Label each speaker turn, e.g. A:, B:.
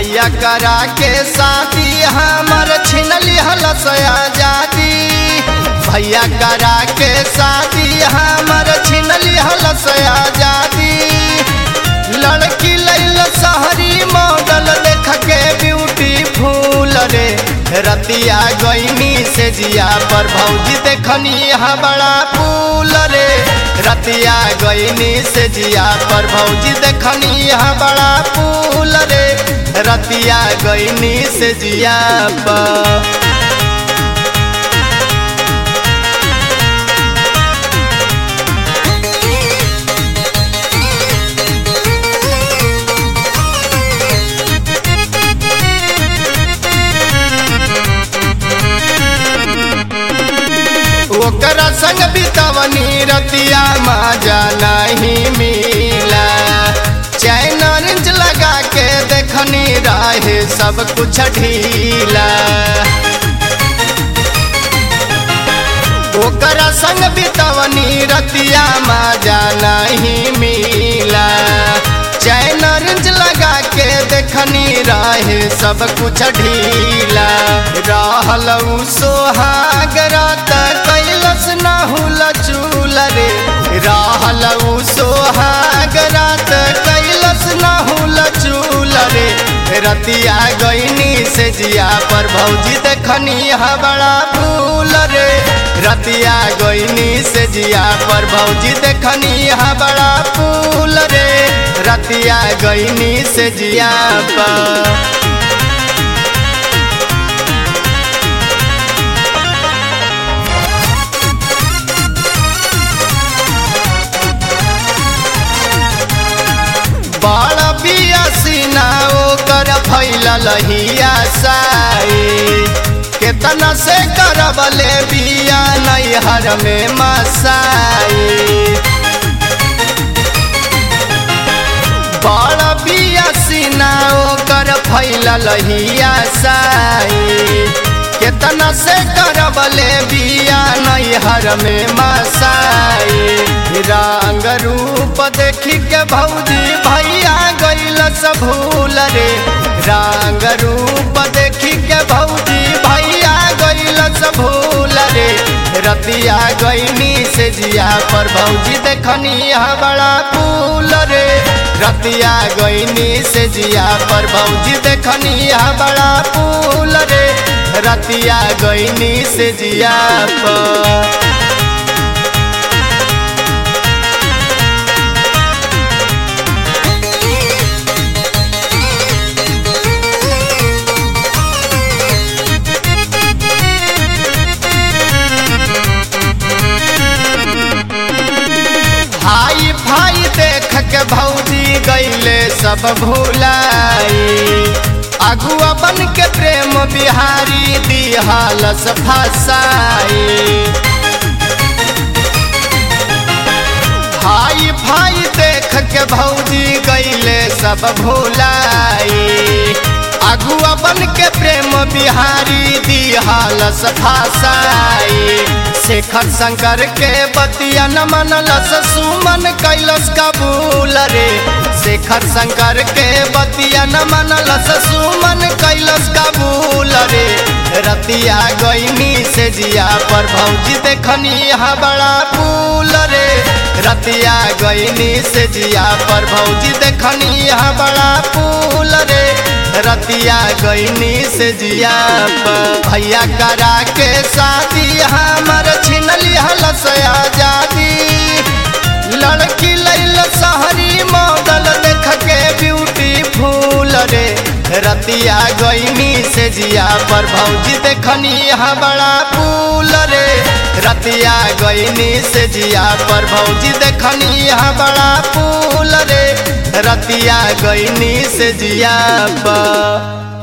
A: भैया करा के साथी हमर छिन लिहल आजादी भैया करा के साथी हमर छिन लिहल आजादी लड़की लैल शहरी मॉडल देख के ब्यूटीफुल रे रतिया गईनी से जिया पर भौजी देखनी हा बड़ा फूल रे रतिया गईनी से जिया पर भौजी देखनी हा बड़ा फूल रे रतिया गईनी से जिया पर ओकरा संग बितवनी रतिया मजा नहीं मिला चैन रिंच लगा के देखनी रहे सब कुछ ढीला ओकरा संग बितवनी रतिया मजा नहीं मिला चैन रिंच लगा के देखनी रहे सब कुछ ढीला रहल सोहाग रात कैलस नहुल चूल रे रहल सोहाग रात कैलस नहुल चूल रे रतिया गईनी से जिया पर भौजी देखनी हा बड़ा फूल रे रतिया गईनी से जिया पर भौजी देखनी हा बड़ा फूल रे रतिया गईनी से जिया पर बड़ बियासीना ओकर फैलल हिया साई केतना से करबले बिया नैहर में मसाई बड़ बियासीना ओकर फैलल हिया साई केतना से करबले बिया नैहर में मसाई रंग रूप देखी के भौजी भैया गैल सब भूल रे रंग रूप देखी के भौजी भैया गैल सब भूल रे रतिया गईनी से जिया पर भौजी देखनी हा बड़ा फूल रे रतिया गईनी से जिया पर भौजी देखनी हा बड़ा फूल रे रतिया गईनी से जिया पर हाई फाई देख के भौजी गईले सब भूलाई अगुआ बन के प्रेम बिहारी दिहालस फसाई हाई फाई देख के भौजी गईले सब भूलाई अगुआ बन के प्रेम बिहारी दिहालस फसाई शेखर शंकर के बतिया न मनलस सुमन कैलस कबूल रे शेखर शंकर के बतिया न मनलस सुमन कैलस कबूल रे रतिया गईनी से जिया पर भौजी देखनी हा बड़ा फूल रे रतिया गईनी से जिया पर भौजी देखनी हा बड़ा फूल रे रतिया गईनी से जिया पर भैया करा के शादी हमर छिन लिहल आजादी लड़की लैल शहरी मॉडल देख के ब्यूटीफुल रे रतिया गईनी से जिया पर भौजी देखनी हा बड़ा फूल रे रतिया गईनी से जिया पर भौजी देखनी हा बड़ा फूल रे रतिया गईनी से जिया पर